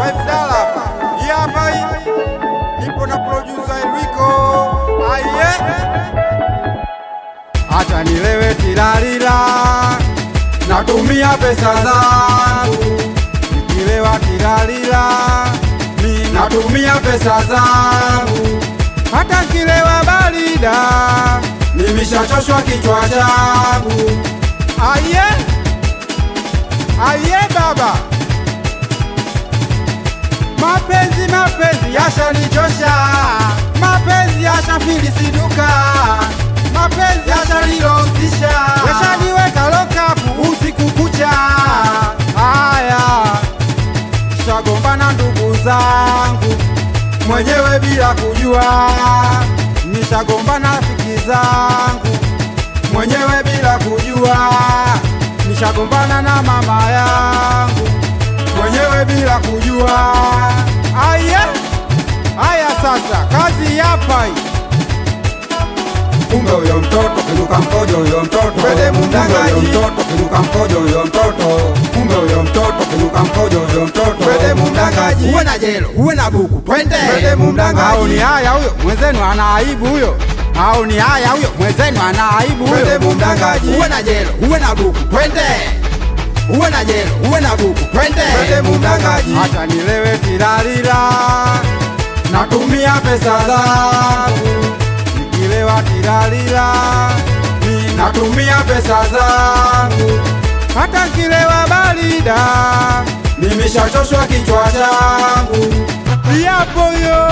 Five Dollar hapa. Hii hapa hii. Nipo na producer Enrico. Aye. Acha nilewe tilalila. Natumia pesa zangu. Nikilewa tilalila. Mi natumia pesa zangu. Hata kilewa barida. Nimeshachoshwa kichwa changu. Aye. Aye baba. Mapenzi mapenzi yashanichosha, mapenzi yashafilisiduka, mapenzi yashanilostisha, yashaniweka lokapu usiku kucha. Haya, nishagombana ndugu zangu mwenyewe bila kujua, nishagombana rafiki zangu mwenyewe bila kujua, nishagombana na mama yangu mwenyewe bila kujua. Aya, aya, sasa kazi hapa hii. Kumbe huyo mtoto kiruka mkojo huyo mtoto Kwede mdangaji. Kumbe huyo mtoto kiruka mkojo huyo mtoto Kumbe huyo mtoto kiruka mkojo huyo mtoto Kwede mdangaji. Uwe na jelo, uwe na buku, twende Kwede mdangaji. Au ni haya huyo mwenzenu ana aibu huyo, au ni haya huyo mwenzenu ana aibu huyo. Kwede mdangaji. Uwe na jelo, uwe na buku, twende Uwe na jelo, uwe na buku, twende Kwede mdangaji. Hata nilewe tilalila, natumia pesa zangu. Nikilewa tilalila, mi natumia pesa zangu. Hata kilewa barida, nimeshachoshwa kichwa changu. Yapo yo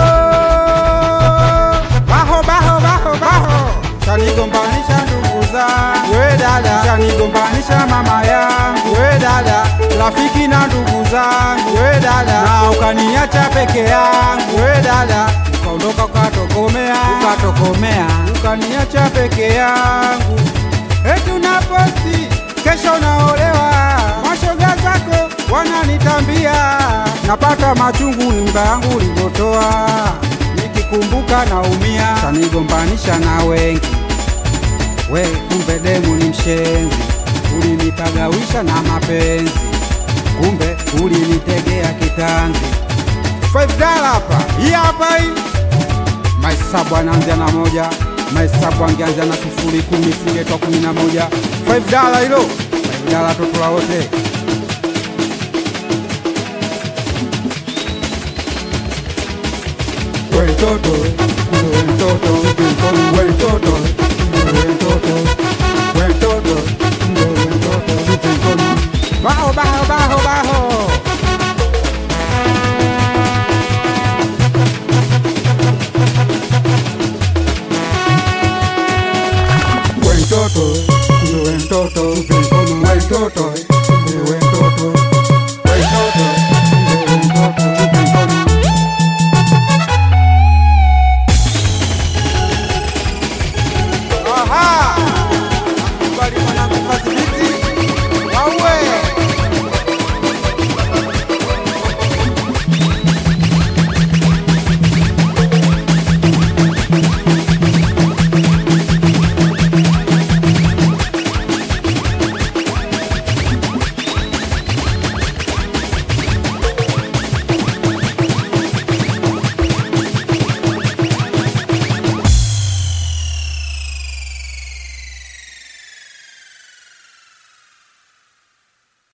baho baho baho baho, chanigombanisha ndugu zangu, we dada, chanigombanisha mama yangu, we dada, rafiki na ndugu zangu, we dada, na ukaniacha peke yangu, we dada, ukaondoka ukatokomea, ukatokomea, ukaniacha peke yangu, eti unaposti kesho naolewa, mashoga zako wananitambia, napata machungu nyumba yangu ulivyotoa, nikikumbuka naumia, kanigombanisha na wengi, we kumbe demu ni mshenzi, ulinipagawisha na mapenzi, kumbe ulinitegea kitanzi. Five dollar hapa, hii hapa hii mahesabu anaanzia na moja, mahesabu angeanzia na sifuri, kumi singetwa kumi na moja. Five dollar hilo, five dollar totola wote. We mtoto, we mtoto, we mtoto, we mtoto, we mtoto, we mtoto, we mtoto. Baho baho baho baho, We mtoto, we mtoto, we mtoto, we mtoto, we